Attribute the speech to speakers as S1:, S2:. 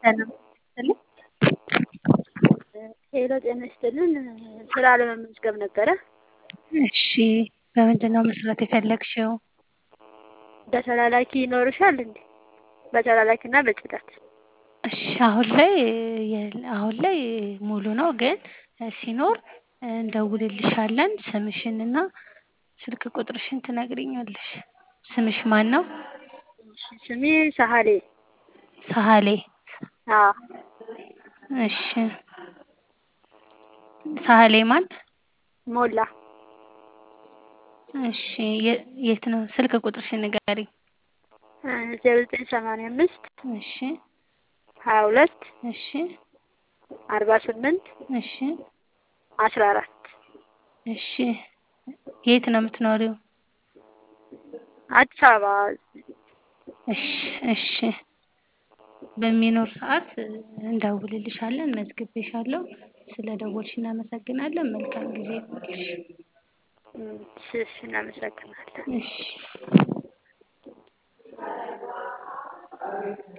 S1: ሰላም ይስጥልኝ።
S2: ሄሎ ጤና ይስጥልን። ስራ ለመመዝገብ ነበረ።
S1: እሺ በምንድን ነው መስራት የፈለግሽው?
S2: በተላላኪ ይኖርሻል እንዴ? በተላላኪና በጽዳት
S1: እሺ አሁን ላይ የለ- አሁን ላይ ሙሉ ነው፣ ግን ሲኖር እንደውልልሻለን። ስምሽንና ስልክ ቁጥርሽን ትነግሪኛለሽ። ስምሽ ማን ነው?
S2: ስሜ ሳህሌ።
S1: ሳህሌ።
S2: አዎ
S1: እሺ ሳህሌ ማን?
S2: ሞላ።
S1: እሺ የ- የት ነው? ስልክ ቁጥርሽን ንገሪኝ።
S2: ዜሮ ዘጠኝ ሰማንያ አምስት
S1: እሺ
S2: ሀያ ሁለት
S1: እሺ
S2: አርባ ስምንት
S1: እሺ
S2: አስራ አራት
S1: እሺ የት ነው የምትኖሪው?
S2: አዲስ አበባ።
S1: እሺ እሺ በሚኖር ሰዓት እንደውልልሻለን። መዝግቤሻለሁ። ስለ ደወልሽ እናመሰግናለን። መልካም ጊዜ ይሁንልሽ።
S2: እሺ እሺ፣ እናመሰግናለን።
S1: እሺ